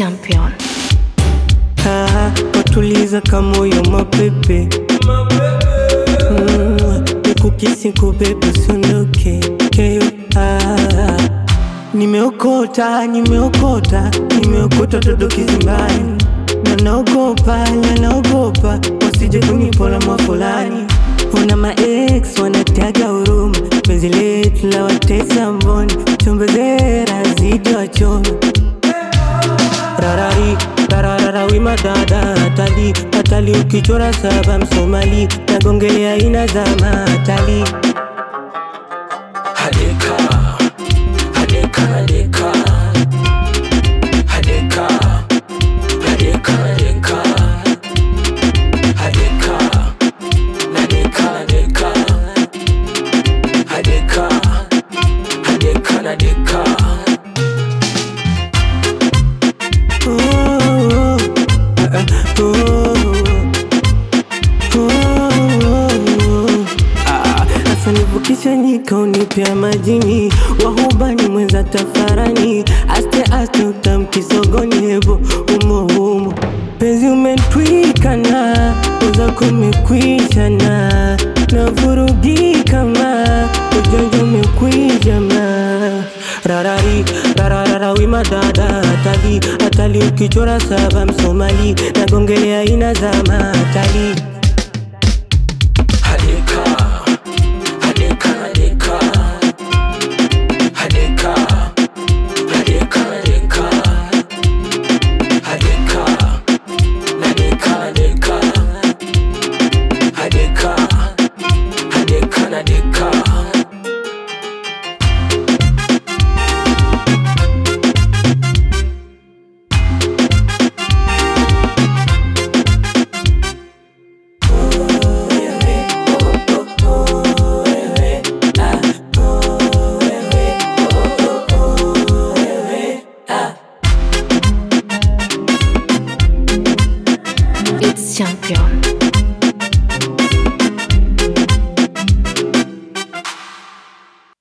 champion. Ah, watuliza kamoyo mapepe Mm, nikukisi kubebe usiondoke keyo ah, nimeokota nimeokota nimeokota todo kizimbani na naogopa na naogopa wasije kunipola mwafulani una maex wanataga huruma penzi letu la watesa mboni chombezera zidi wachoma rarari rararara wima dada hatali hatali ukichora saba msomali nagongelea ina za matali Hadeka, hadeka, hadeka, hadeka, hadeka, hadeka, hadeka, nadeka, nadeka, hadeka, hadeka, nadeka. Oh, oh, ah, ah, oh, oh, oh. Ah, Asa nivukisha nyika unipea majini wahubani mwenza tafarani aste aste utamkisogoni hebo umo umo penzi umetwikana uza kumekwishana navurugika ma ujanja umekwijama rarari rararara wima dada hatali hatali ukichora saba msomali nagongelea aina za matali Hadeka, hadeka, hadeka, hadeka, hadeka, hadeka, hadeka, nadeka, nadeka, hadeka, hadeka, nadeka. It's champion.